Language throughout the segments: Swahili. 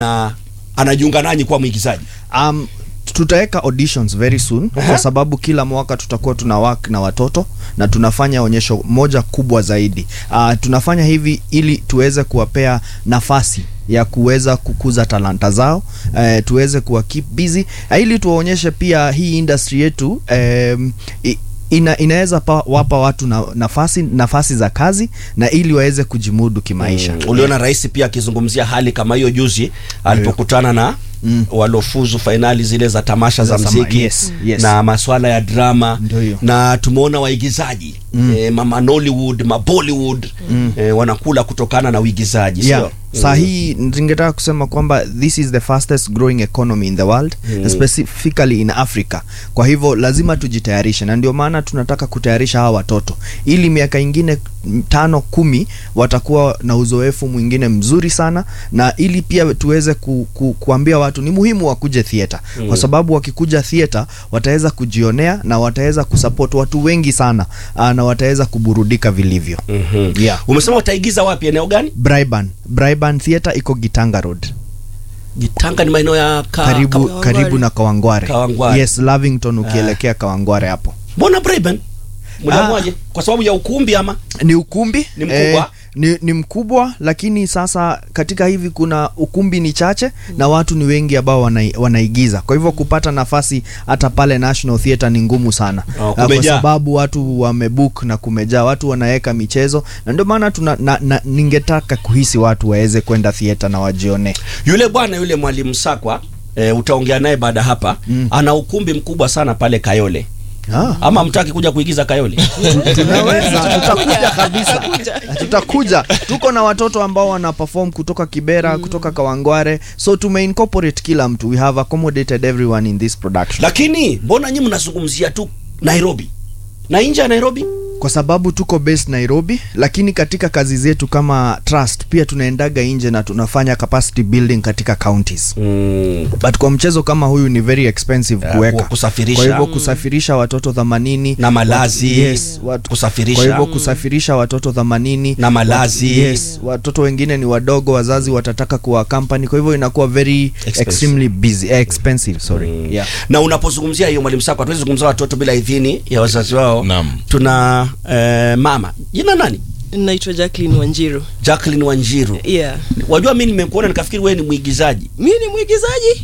na anajiunga nanyi kuwa mwigizaji Um, tutaweka auditions very soon kwa sababu kila mwaka tutakuwa tuna work na watoto na tunafanya onyesho moja kubwa zaidi. Uh, tunafanya hivi ili tuweze kuwapea nafasi ya kuweza kukuza talanta zao uh, tuweze kuwa keep busy uh, ili tuwaonyeshe pia hii industry yetu um, i- ina, inaweza pa, wapa watu na, nafasi nafasi za kazi na ili waweze kujimudu kimaisha. Mm, uliona rais pia akizungumzia hali kama hiyo juzi alipokutana na Mm. walofuzu fainali zile za tamasha za Za sama- mziki yes, yes. na maswala ya drama Ndio hiyo. na tumeona waigizaji mm. e, mama Nollywood ma Bollywood mm. e, wanakula kutokana na uigizaji yeah. sio Saa hii ningetaka kusema kwamba this is the fastest growing economy in the world Mm. specifically in Africa. Kwa hivyo lazima tujitayarishe, na ndio maana tunataka kutayarisha hawa watoto ili miaka ingine mm, tano kumi watakuwa na uzoefu mwingine mzuri sana, na ili pia tuweze ku, ku, kuambia watu ni muhimu wakuje theater Mm. kwa sababu wakikuja theater wataweza kujionea na wataweza kusupport watu wengi sana aa, na wataweza kuburudika vilivyo. mm-hmm. Yeah. umesema utaigiza wapi eneo gani Braiban, Braiban Theatre iko Gitanga Road. Gitanga ni maeneo ya ka, karibu ka, karibu na Kawangware. Kawangware. Yes, Lavington ukielekea Kawangware hapo. mbona Braben mliamwaje kwa sababu ya ukumbi ama Ni ukumbi Ni mkubwa? ni, ni mkubwa lakini sasa katika hivi kuna ukumbi ni chache na watu ni wengi ambao wanai, wanaigiza. Kwa hivyo kupata nafasi hata pale National Theatre ni ngumu sana. Oh, Ah, kwa kumejaa. sababu watu wamebook na kumejaa, watu wanaweka michezo na ndio maana tuna na, na, ningetaka kuhisi watu waweze kwenda theatre na wajione. yule bwana yule mwalimu Sakwa e, utaongea naye baada hapa Mm. ana ukumbi mkubwa sana pale Kayole Ah. ama mtaki kuja kuigiza Kayole tunaweza tutakuja kabisa tutakuja tuko na watoto ambao wana perform kutoka kibera kutoka kawangware so tume incorporate kila mtu we have accommodated everyone in this production lakini mbona nyinyi mnazungumzia tu Nairobi na nje ya Nairobi kwa sababu tuko based nairobi lakini katika kazi zetu kama trust pia tunaendaga nje na tunafanya capacity building katika counties mm. but kwa mchezo kama huyu ni very expensive Eh, kuweka ku- kusafirisha. kwa hivyo kusafirisha watoto 80 Na malazi, watu, yes, watu, kusafirisha. kwa hivyo kusafirisha watoto 80 Na malazi. watu, yes, watoto wengine ni wadogo wazazi watataka kuwa company kwa hivyo inakuwa very Expensive. extremely busy eh, expensive sorry yeah. na unapozungumzia hiyo mwalimu Sakwa hatuwezi zungumza watoto bila idhini ya wazazi wao Naam. tuna eh, mama jina nani naitwa Jacqueline Wanjiru. Jacqueline Wanjiru Yeah. wajua mi nimekuona nikafikiri wewe ni mwigizaji Mi ni mwigizaji.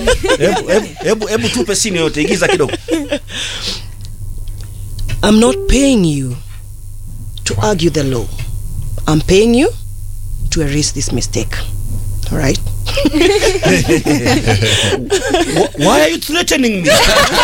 hebu hebu hebu hebu tupe sini yote igiza kidogo I'm not paying you to argue the law. I'm paying you to erase this mistake. All right? Wh- why are you threatening me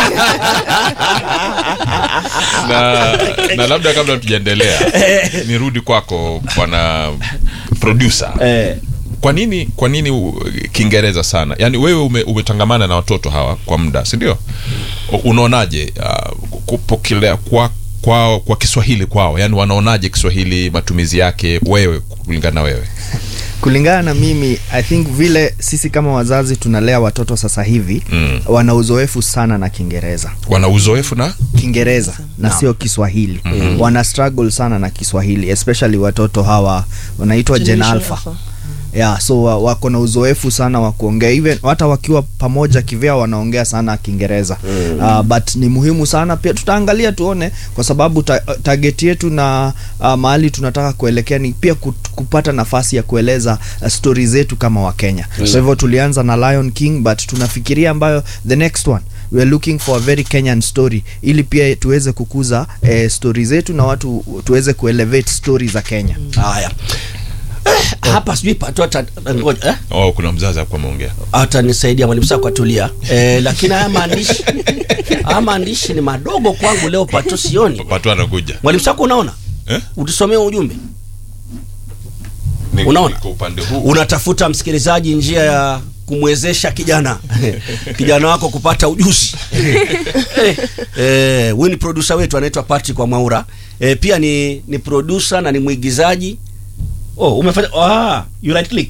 na, na labda kabla tujaendelea nirudi kwako bwana producer eh, kwa nini kwa nini u- kiingereza sana yaani wewe ume, umetangamana na watoto hawa kwa muda si ndio U- unaonaje uh, kupokelea kwa kwa, kwa kiswahili kwao yaani wanaonaje kiswahili matumizi yake wewe kulingana na wewe kulingana na mimi i think vile sisi kama wazazi tunalea watoto sasa hivi Mm. wana uzoefu sana na kiingereza wana uzoefu na kiingereza na sio kiswahili mm-hmm. wana struggle sana na kiswahili especially watoto hawa wanaitwa gen Generation alpha Alpha. yeah, so wa- wako na uzoefu sana wa kuongea even hata wakiwa pamoja kivyao wanaongea sana kiingereza mm. uh, but ni muhimu sana pia tutaangalia tuone kwa sababu ta, target yetu na uh, mahali tunataka kuelekea ni pia kut- kupata nafasi ya kueleza uh, stori zetu kama wakenya mm. so hivyo tulianza na lion king but tunafikiria ambayo the next one we are looking for a very kenyan story ili pia tuweze kukuza eh, stori zetu na watu tuweze kuelevate stori za kenya haya eh, hapa sijui pato hata ngoja eh? oh, kuna mzazi hapo ameongea atanisaidia mwalimu Sakwa tulia eh, lakini haya maandishi haya maandishi ni madogo kwangu leo pato sioni watu anakuja mwalimu Sakwa unaona eh? utusomee ujumbe Ni- Unaona? kwa upande huu unatafuta msikilizaji njia ya kumwezesha kijana kijana wako kupata ujuzi eh, eh, huyu ni producer wetu anaitwa Patrick kwa Mwaura eh, pia ni ni producer na ni mwigizaji oh umefanya ah you right click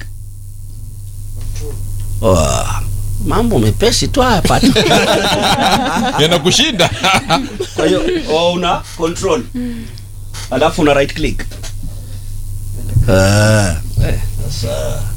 oh, mambo mepesi tu haya Patrick yanakushinda kwa hiyo oh, una control alafu una right click ah eh, sasa